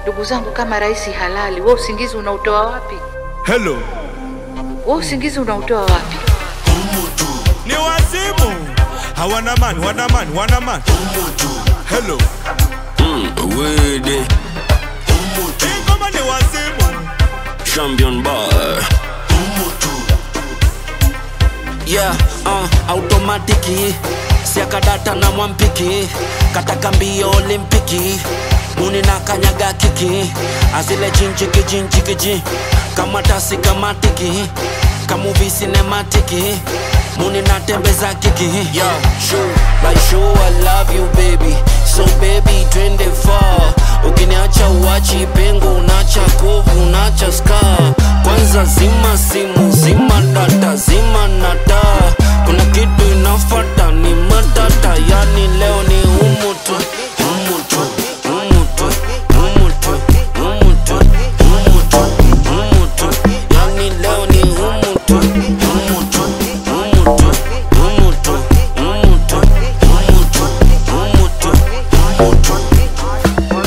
Ndugu zangu, kama rais halali, wewe usingizi unautoa wapi? Hello. Wewe usingizi unautoa wapi? Ni wazimu. Hawana man, wana man, wana man. Hello. Wede, Hii ngoma ni wazimu. champion bar. Yeah, uh, automatiki siakadata na mwampiki kataka mbio olimpiki muni na kanyaga kiki azile jinjiki jinjikiji kama tasi kama tiki kamuvi sinematiki muni natembeza kiki Yo, sure, like sure I love you baby so baby twende far ukiniacha uachi pengo unacha kovu unacha scar kwanza zima simu zima data zima nata kuna kitu inafata ni matata yani leo ni umutu umutu umutu umutu umutu umutu umutu yani leo ni umutu umutu umutu umutu umutu umutu umutu umutu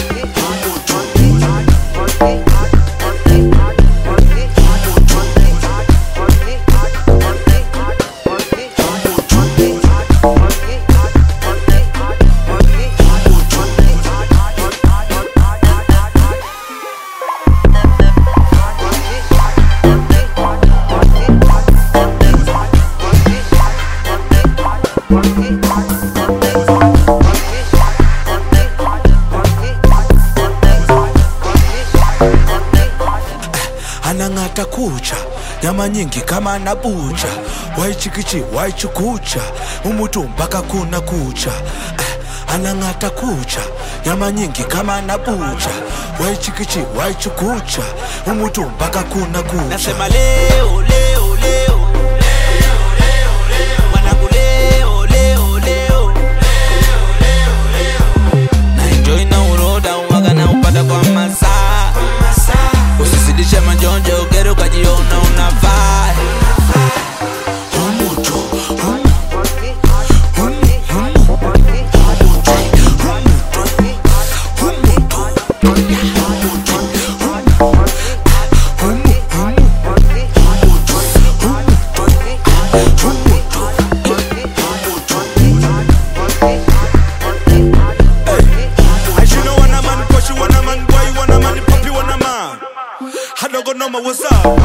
anang'ata kucha nyama nyingi kama anabucha waichikichi waichukucha umutu mpaka kuna kucha Eh, anang'ata kucha nyama nyingi kama anabucha waichikichi waichukucha umutu mpaka kuna kucha Nasema leo leo leo Mwanangu leo leo leo Na enjoy na uroda uwaga na upata kwa masaa Usizidishe majonjo ugere ukajiona unavaa As you know, wanna man, push you wanna man, boy, wanna man, puppy, wanna man. Hadogo noma, what's up?